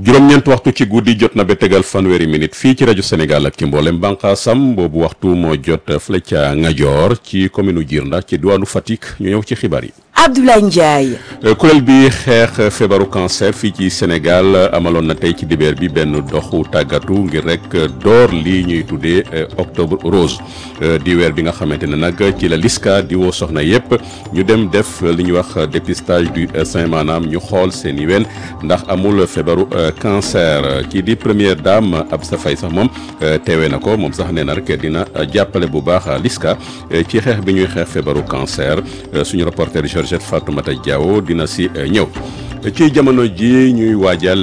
juróom-ñeent waxtu ci guddi jot na ba tegal fanweeri minute fii ci rajo Sénégal ak ci mboolem bànqaasam boobu waxtu moo jot fële ca Ngajoor ci commune Djirnda ci diwaanu Fatick ñu ñëw ci xibaar yi. Abdoulaye Ndiaye. kuréel bi xeex feebaru cancer fii ci Sénégal amaloon na tey ci dibeer bi benn doxu tàggatu ngir rek door lii ñuy tuddee octobre rose di weer bi nga xamante ne nag ci la liska di woo soxna yépp ñu dem def li ñuy wax dépistage du sein maanaam ñu xool seen i wen ndax amul feebaru cancer kii di première dame Absa Faye sax moom teewee na ko moom sax nee na rek dina jàppale bu baax liska ci xeex bi ñuy xeex feebaru cancer suñu reporter Georgette Fatoumata Diawo dina si ñëw ci jamono ji ñuy waajal